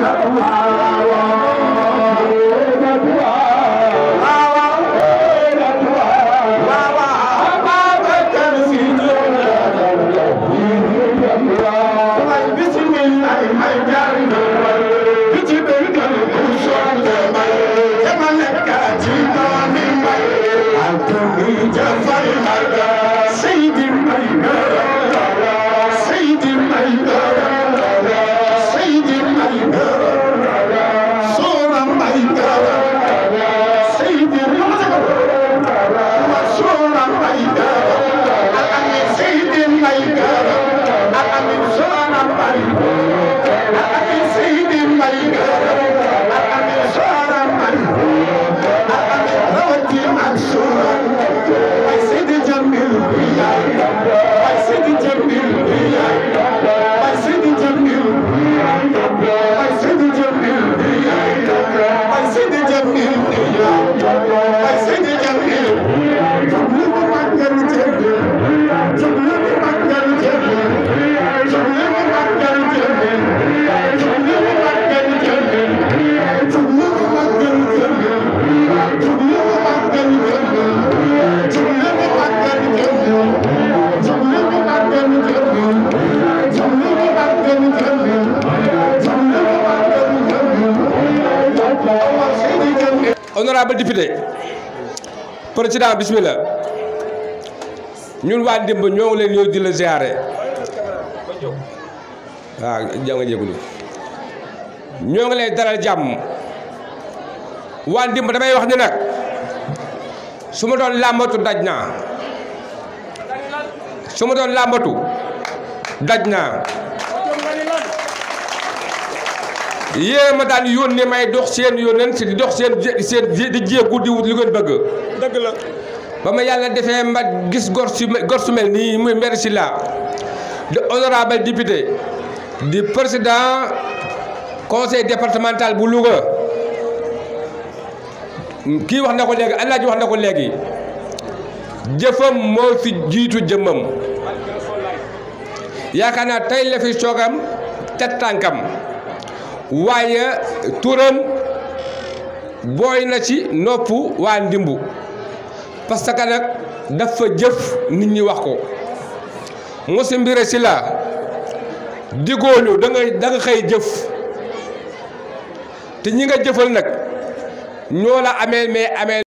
honorable député président bismillah ñun waa ndimb ñoo ngi leen ñëw di la ziare waaw ja nga jégalu ñoo ngi lay dalal jàmm waa ndimb damay wax ni nag su ma doon làmbatu daj naa su ma doon làmbatu daj naa yéen ma daan yónnee may dox seen yónneen si di dox seen seen di jéegu di wut li ngeen bëgg. dëgg la. ba ma yàlla defee ma gis gor su gor su mel nii muy maire Sylla de honorable député di président conseil départemental bu Louga kii wax na ko léegi Alaaji wax na ko léegi jëfam moo fi jiitu jëmmam yaakaar naa tey la fi soogam teg tànkam. waaye turam booy na ci nopp waa ndimbu parce que nag dafa jëf nit ñi wax ko Monsieur Mbiré Sylla digóolu da nga da nga xëy jëf te ñi nga jëfal nag ñoo la amee mais amee